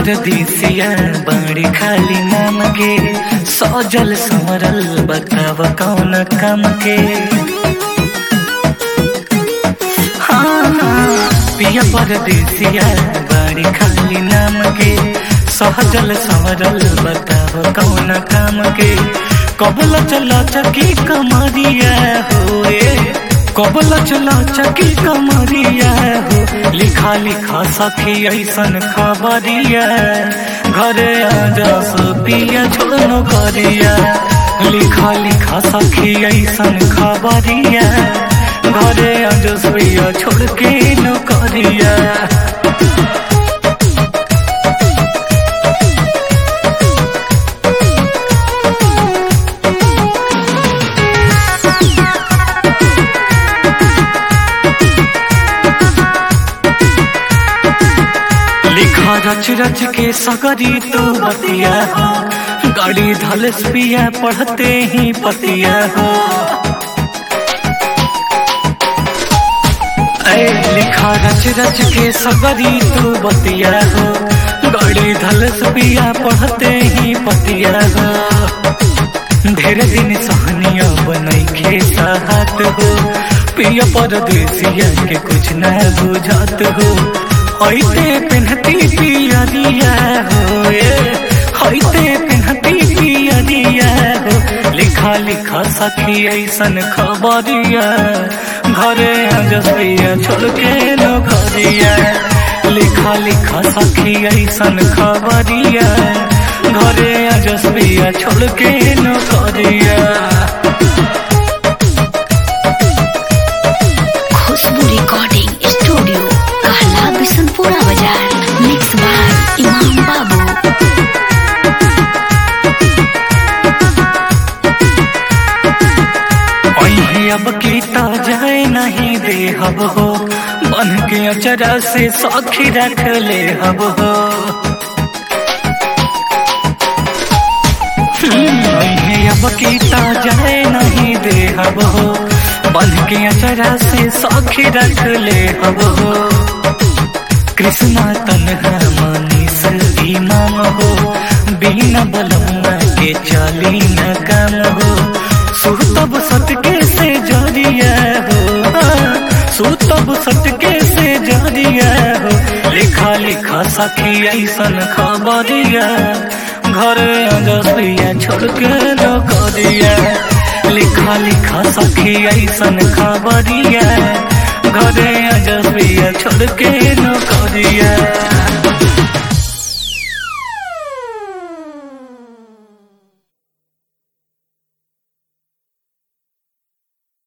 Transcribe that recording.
परदेसिया बड़ी खाली नाम के सजल संवरल बताव कौन काम के हाँ, हाँ, पिया परदेसिया बड़ी खाली नाम के सहजल संवरल बताव कौन काम के कबल चला चकी कमरिया होए कबल चला चकी कमरिया हो लिखा लिखा सखी ऐसन खबरिया घरे आजा पिया छोड़नो करिया लिखा लिखा सखी ऐसन खबरिया घरे आजा पिया छोड़ के नो करिया लिखा रच रच के सगरी तू बतिया हो गाड़ी धलस पिया पढ़ते ही पतिया हो ऐ लिखा रच रच के सगरी तू बतिया हो गाड़ी धलस पिया पढ़ते ही पतिया हो ढेर दिन सहनिया बनई खे साहत हो पिया परदेसिया के कुछ न बुझात हो हईते पिन्हती पियरिया हो हईते पिन्हती पियरिया हो लिखा लिखा सखी ऐसन खबरिया घरे जसिया छोड़ के नो घरिया लिखा लिखा सखी ऐसन खबरिया घरे जसिया छोड़ के नो घरिया खुशबू रिकॉर्डिंग स्टूडियो कहला बिशनपुरा बाजार मिक्स बाय इमाम बाबू वही अब कीता जाए नहीं दे हब हो बन के अचरा से सौखी रख ले हब हो वही अब कीता जाए नहीं दे हब हो बन के अचरा से सौखी रख ले हब हो कृष्णा तनहा मनीष इमाम हो बिना बलम्मा के चली न काम हो सुतब सटके से जरिया हो सुतब सटके से जरिया हो लिखा लिखा सखी ऐसन खबरिया घर जसिया छोड़ के न करिया लिखा लिखा सखी ऐसन खबरिया घरे जसिया छोड़ के न करिया